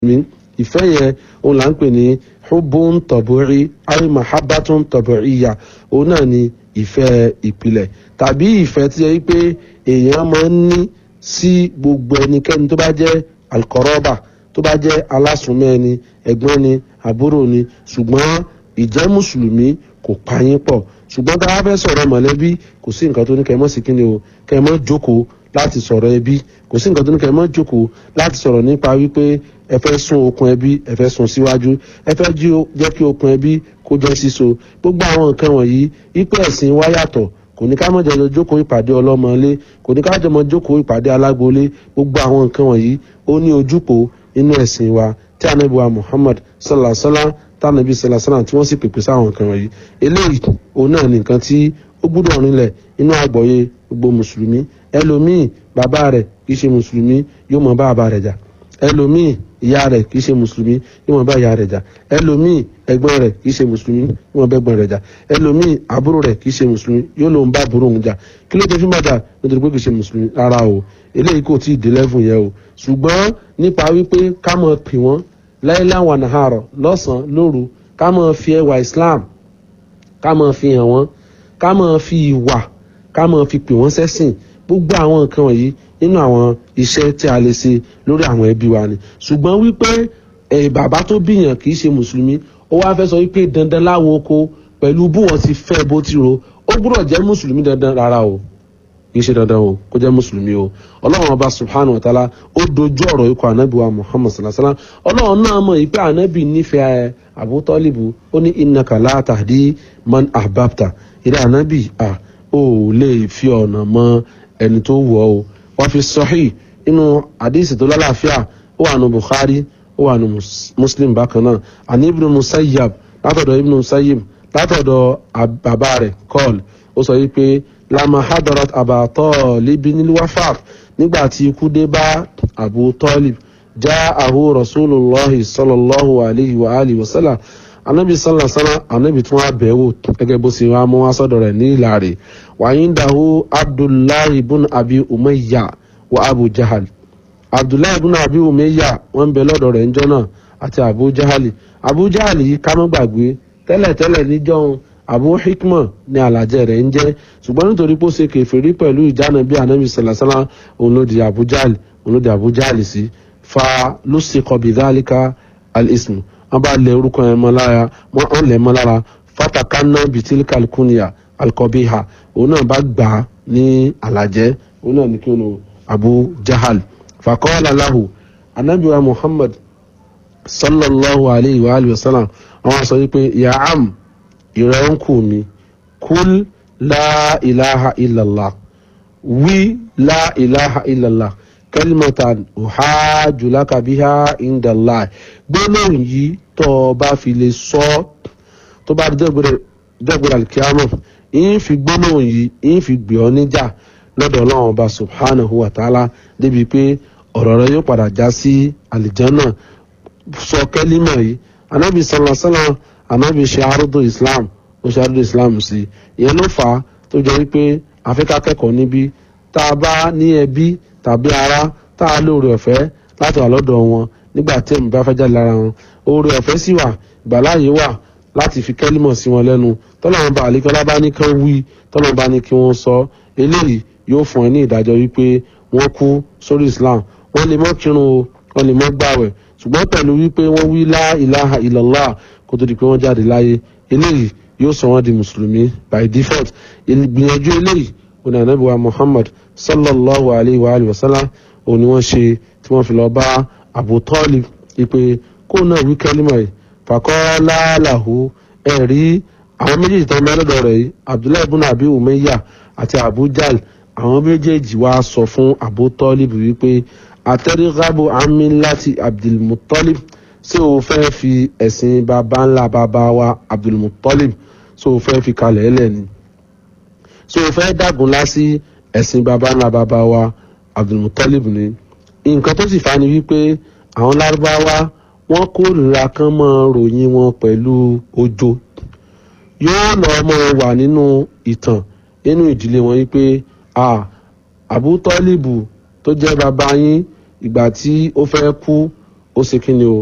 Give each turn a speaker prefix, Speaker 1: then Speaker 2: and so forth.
Speaker 1: mi ìfẹ́ yẹn òun là ń pè ní hubbun tọ̀bùrí ay mahabbatun tọ̀bùríyà òun náà ni ìfẹ́ ìpìlẹ̀ tàbí ìfẹ́ tí yẹ pé èèyàn máa ń ní sí gbogbo ẹnikẹ́ni tó bá jẹ́ alkọrọ́bà tó bá jẹ́ alásùnmọ́ ẹni ẹ̀gbọ́n ni àbúrò ni ṣùgbọ́n ìjẹ́ mùsùlùmí kò pa yín pọ̀ ṣùgbọ́n tá a fẹ́ sọ̀rọ̀ mọ̀lẹ́bí kò sí nǹkan tó ní kẹ́ mọ́ sí kíni o kẹ́ mọ́ jókòó láti sọ̀rọ̀ ẹbí kò sí nǹkan tó ní kẹ́ mọ́ jókòó láti sọ̀rọ̀ nípa wípé ẹ fẹ́ sún okùn ẹbí ẹ fẹ́ sún síwájú ẹ fẹ́ jẹ́ kí okùn ẹbí kó jẹ́ síso gbogbo àwọn nǹkan wọ̀nyí wípé ẹ̀sìn wa yàtọ̀ kò ní ká mọ̀ jẹ́ jókòó ìpàdé ọlọ́mọlé kò ní ká jẹ́ mọ̀ jókòó ìpàdé alágbolé gbogbo àwọn nǹkan wọ̀nyí ó ní ojúpò inú ẹ̀sìn wa tí ànábì wa Muhammad sallallahu alaihi wasallam tánàbí sàlàsàlà tí wọ́n sì pèpè sáwọn nǹkan wọ̀nyí eléyìí òun náà ní nǹkan tí ó gbúdọ̀ rinlẹ̀ inú àgbọ̀yé gbogbo mùsùlùmí ẹlòmíì bàbá rẹ̀ kì í ṣe mùsùlùmí yóò mọ bá bàbá rẹ̀ jà ẹlòmíì ìyá rẹ̀ kì í ṣe mùsùlùmí yóò mọ bá ìyá rẹ̀ jà ẹlòmíì ẹ̀gbọ́n rẹ̀ kì í ṣe mùsùlùmí yóò mọ bá ẹ̀gbọ́n rẹ̀ jà ẹlòmíì àbúrò rẹ̀ kì í ṣe mùsùlùmí yóò lòun bá àbúrò òun jà kí ló dé fún bàjá nítorí pé kì í ṣe mùsùlùmí rárá o eléyìí kò tí ì dé lẹ́fùn yẹn o ṣùgbọ́n nípa wípé ká mọ̀ pè wọ́n láìláwà nàhárọ̀ lọ́sàn-án lóru ká máa fi ẹwà islam ká máa fi hàn wọ́n ká máa fi ìwà ká máa fi pè wọ́n sẹ́sìn gbogbo àwọn nǹkan wọ̀nyí nínú àwọn iṣẹ́ tí a lè ṣe lórí àwọn ẹbí wa ni ṣùgbọ́n wípé ẹ̀ bàbá tó bíyàn kì í ṣe mùsùlùmí ó wá fẹ́ sọ wípé dandan láwo oko pẹ̀lú bí wọ́n ti fẹ́ bó ti ro ó gbúdọ̀ jẹ́ mùsùlùmí dandan rárá o kì í ṣe dandan o kó jẹ́ mùsùlùmí o ọlọ́run ọba subhanahu wa ta'ala ó dojú ọ̀rọ̀ ikọ̀ ànábì wa muhammad sallallahu alayhi wa sallam ọlọ́run náà mọ̀ ìpè ànábì nífẹ̀ẹ́ Abu Talibu ó ní innaka la tahdi man ahbabta ìrẹ́ ànábì à ó lè fi ọ̀nà mọ ẹni tó wù ọ́ o wọ́n fi sahih inú àdìsí tó lálàáfíà ó wà nù Bukhari ó wà nù Muslim bákan náà àní ibn Musayyab látọ̀dọ̀ ibn Musayyib látọ̀dọ̀ bàbá rẹ̀ kọ́ọ̀lù ó sọ wípé lama hadarat Aba Talib nil wafat nígbà tí ikú dé bá Abu Talib ja'ahu rasulullahi sallallahu alayhi wa alihi wa sallam anabi sallallahu alaihi wa sallam anabi tún wá bẹ̀wò gẹ́gẹ́ bó ṣe wá mú wá sọ́dọ̀ rẹ̀ ní ìlàrè wa indahu abdullahi ibn abi umayya wa abu jahal abdullahi ibn abi umayya wọ́n bẹ lọ́dọ̀ rẹ̀ ńjọ́ náà àti abu jahali abu jahali yìí ká má gbàgbé tẹ́lẹ̀tẹ́lẹ̀ níjọ́ abu hikma ní alàjẹ rẹ̀ ń jẹ́ ṣùgbọ́n nítorí pé ó ṣe kèfèrí pẹ̀lú ìjánu bí anabi sallallahu alaihi wa sallam òun ló di abu jahali òun ló di abu jahali sí fa lùsìkọ bìdálíkà al-ismu wọn bá lẹ orúkọ yẹn mọ́ lára wọn lẹ mọ́ lára fatakanna bitilka alkunya alkọbiha òun náà bá gbà á ní alàjẹ òun náà ní kí wọn abu jahal fakọ́lá lahu anabiwa muhammad sallallahu alayhi wa alihi wa sallam àwọn sọ wípé ya am ìrẹ́ ń kù mí kúl la ilaha illallah wí la ilaha illallah kalimatan uhaju laka biha indallah gbólóhùn yìí tó o bá fi lè sọ tó bá dẹ́gbẹ̀rẹ̀ alikiyama yìí fi gbólóhùn yìí yìí fi gbé ọ níjà lọ́dọ̀ ọlọ́run ọba subhanahu wa ta'ala débi pé ọ̀rọ̀ rẹ yóò padà já sí àlìjánà sọ kẹ́límà yìí anábì sallallahu alaihi wasallam anábì ṣe àrùdù islam ó ṣe àrùdù islam sí ìyẹn ló fà á tó jẹ́ wípé àfikà kẹ́kọ̀ọ́ níbí tá a bá ní ẹbí tàbí ara tá a lóore ọ̀fẹ́ láti wà lọ́dọ̀ wọn nígbà tí ẹ̀mí bá fẹ́ jáde lára wọn oore ọ̀fẹ́ sì wà ìgbàláyé wà láti fi kẹ́límọ̀ sí wọn lẹ́nu tọ́lọ́run bá àlékọ́lá bá ní kán wí tọ́lọ́run bá ní kí wọ́n sọ eléyìí yóò fún ẹ ní ìdájọ́ wípé wọ́n kú sórí Islam wọ́n lè mọ́ kírun o wọ́n lè mọ́ gbàwẹ̀ ṣùgbọ́n pẹ̀lú wípé wọ́n wí lá ilaha illallah kó tó di pé wọ́n jáde láyé eléyìí yóò sọ wọ́n di mùsùlùmí by default ìgbìyànjú eléyìí òní ànábì wa Muhammad sallallahu alayhi wa alihi wa sallam òní wọ́n ṣe tí wọ́n fi lọ bá Abu Talib ìpè kó náà wí kẹ́límà yìí faqala lahu ẹ̀rí àwọn méjèèjì tó ń bẹ lọ́dọ̀ rẹ̀ yìí Abdullahi ibn Abi Umayya àti Abu Jahl àwọn méjèèjì wá sọ fún Abu Talib wípé àtẹrígábò àmì láti Abdul Muttalib ṣé o fẹ́ fi ẹ̀sìn baba ńlá baba wa Abdul Muttalib ṣé o fẹ́ fi kalẹ̀ ẹlẹ́ ni so fẹ́ dàgùn lásì ẹ̀sìn baba ńlá baba wa abdulmutalib ni nǹkan tó sì fa ni wípé àwọn lárúbáwá wọ́n kórìíra kan mọ́ ròyìn wọn pẹ̀lú ojo yóò lọ mọ́ wà nínú ìtàn nínú ìdílé wọn wípé abutọ́lìbù tó jẹ́ baba yín ìgbà tí ó fẹ́ kú ó ṣe kí ni o